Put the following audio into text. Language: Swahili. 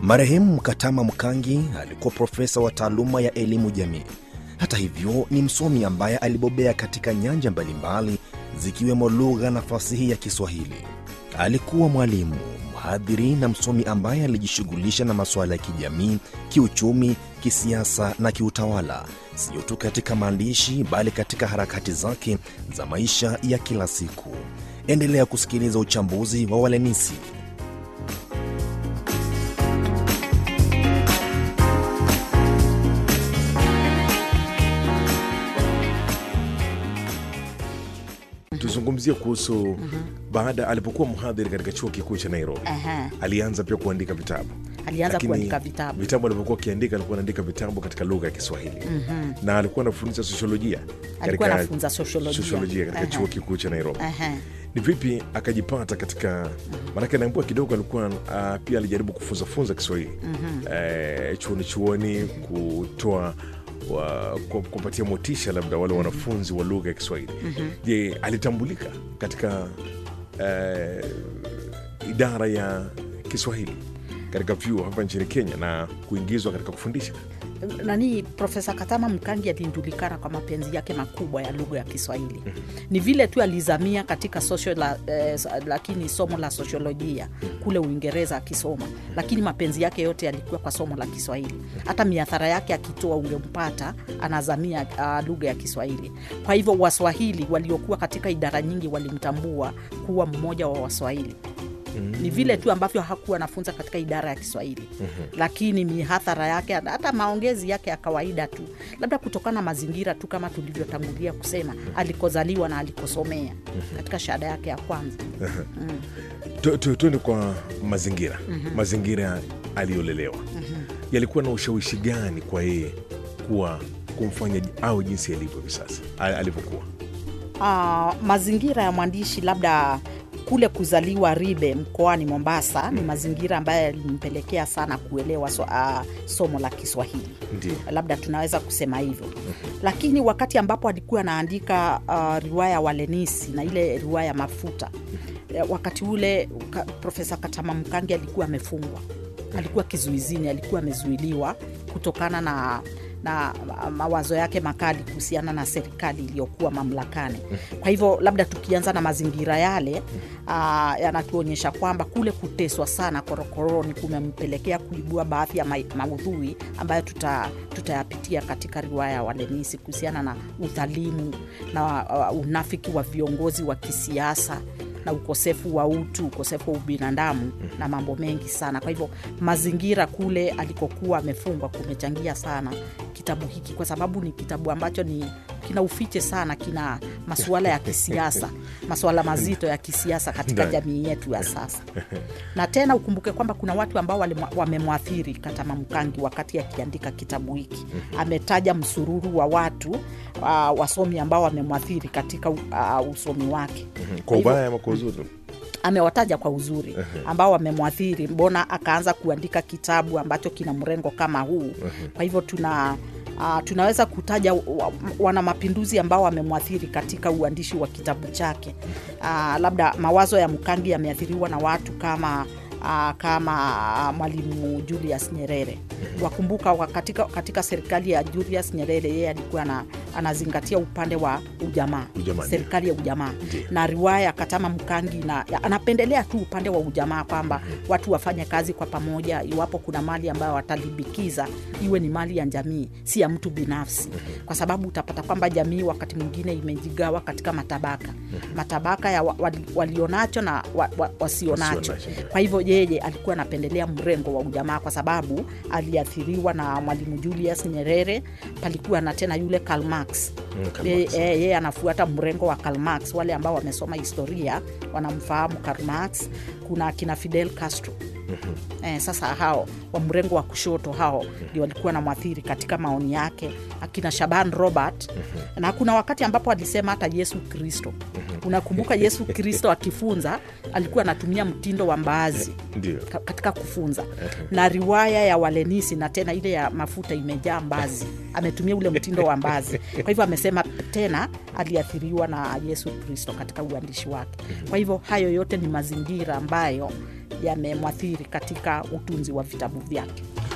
Marehemu Katama Mkangi alikuwa profesa wa taaluma ya elimu jamii. Hata hivyo, ni msomi ambaye alibobea katika nyanja mbalimbali zikiwemo lugha na fasihi ya Kiswahili. Alikuwa mwalimu, mhadhiri na msomi ambaye alijishughulisha na masuala ya kijamii, kiuchumi, kisiasa na kiutawala, sio tu katika maandishi bali katika harakati zake za maisha ya kila siku. Endelea kusikiliza uchambuzi wa Walenisi. tuzungumzie kuhusu baada alipokuwa mhadhiri katika chuo kikuu cha Nairobi Aha. alianza pia kuandika vitabu Alianza Lakini kuandika vitabu. vitabu alivyokuwa akiandika alikuwa anaandika vitabu katika lugha ya Kiswahili na alikuwa anafundisha sosiolojia Alikuwa katika- anafunza sosiolojia. sosiolojia katika Aha. chuo kikuu cha Nairobi Aha. ni vipi akajipata katika maanake naambua kidogo alikuwa uh, pia alijaribu kufunza funza Kiswahili eh, chuoni chuoni kutoa wa, ku- kupatia motisha labda wale wanafunzi wa lugha ya Kiswahili. Je, alitambulika katika eh, idara ya Kiswahili katika vyuo hapa nchini Kenya na kuingizwa katika kufundisha? nani Profesa Katama Mkangi alijulikana kwa mapenzi yake makubwa ya lugha ya Kiswahili. Ni vile tu alizamia katika social la, eh, lakini somo la sosiolojia kule Uingereza akisoma, lakini mapenzi yake yote yalikuwa kwa somo la Kiswahili. Hata miathara yake akitoa ungempata anazamia uh, lugha ya Kiswahili. Kwa hivyo Waswahili waliokuwa katika idara nyingi walimtambua kuwa mmoja wa Waswahili ni vile tu ambavyo hakuwa anafunza katika idara ya Kiswahili lakini mihadhara yake hata maongezi yake ya kawaida tu, labda kutokana na mazingira tu, kama tulivyotangulia kusema, alikozaliwa na alikosomea katika shahada yake ya kwanza. Tu- tu- tuende kwa mazingira mazingira aliyolelewa yalikuwa na ushawishi gani kwa yeye kuwa kumfanya au jinsi alivyo hivi sasa a- alivyokuwa Ah, mazingira ya mwandishi labda kule kuzaliwa Ribe mkoani Mombasa ni mazingira ambayo yalimpelekea sana kuelewa so, ah, somo la Kiswahili ndio labda tunaweza kusema hivyo lakini wakati ambapo alikuwa anaandika uh, riwaya Walenisi na ile riwaya Mafuta eh, wakati ule ka, Profesa Katama Mkangi alikuwa amefungwa, alikuwa kizuizini, alikuwa amezuiliwa kutokana na na ma- mawazo yake makali kuhusiana na serikali iliyokuwa mamlakani. Kwa hivyo labda tukianza na mazingira yale uh, yanatuonyesha kwamba kule kuteswa sana korokoroni kumempelekea kuibua baadhi ya ma- maudhui ambayo tuta- tutayapitia katika riwaya ya Walenisi kuhusiana na udhalimu na uh, unafiki wa viongozi wa kisiasa na ukosefu wa utu, ukosefu wa ubinadamu na mambo mengi sana. Kwa hivyo mazingira kule alikokuwa amefungwa kumechangia sana kitabu hiki, kwa sababu ni kitabu ambacho ni kina ufiche sana, kina masuala ya kisiasa, masuala mazito ya kisiasa katika Ndani. jamii yetu ya sasa. Na tena ukumbuke kwamba kuna watu ambao walimwa- wamemwathiri Katama Mkangi wakati akiandika kitabu hiki. Ametaja msururu wa watu uh, wasomi ambao wamemwathiri katika uh, usomi wake kwa hivyo- ubaya ama kwa uzuri amewataja kwa uzuri ambao wamemwathiri, mbona akaanza kuandika kitabu ambacho kina mrengo kama huu. Kwa hivyo tuna Uh, tunaweza kutaja wa- wana mapinduzi ambao wamemwathiri katika uandishi wa kitabu chake. Uh, labda mawazo ya Mkangi yameathiriwa na watu kama uh, kama uh, Mwalimu Julius Nyerere. Wakumbuka wa katika, katika serikali ya Julius Nyerere yeye alikuwa na, anazingatia upande wa ujamaa, Ujamaa, serikali ya ujamaa Ndiyo. na riwaya Katama Mkangi na anapendelea tu upande wa ujamaa kwamba watu wafanye kazi kwa pamoja. Iwapo kuna mali ambayo watalibikiza iwe ni mali ya jamii, si ya mtu binafsi, kwa sababu utapata kwamba jamii wakati mwingine imejigawa katika matabaka, matabaka ya wa- wali- walionacho na wa, wa, wasionacho. Wasionacho, ndio. Kwa hivyo yeye alikuwa anapendelea mrengo wa ujamaa kwa sababu aliathiriwa na Mwalimu Julius Nyerere. Palikuwa na tena yule Karl Marx Mm, Karl yeye Marx. yeye- yeye anafuata mrengo wa Karl Marx. Wale ambao wamesoma historia wanamfahamu Karl Marx. Kuna akina Fidel Castro eh, sasa hao wa mrengo wa kushoto hao ndio walikuwa na mwathiri katika maoni yake, akina Shaban Robert na kuna wakati ambapo alisema hata Yesu Kristo. Unakumbuka Yesu Kristo akifunza alikuwa anatumia mtindo wa mbaazi ndio ka- katika kufunza na riwaya ya Walenisi na tena ile ya mafuta imejaa mbazi, ametumia ule mtindo wa mbazi. Kwa hivyo amesema tena aliathiriwa na Yesu Kristo katika uandishi wake. Kwa hivyo hayo yote ni mazingira ambayo yamemwathiri katika utunzi wa vitabu vyake.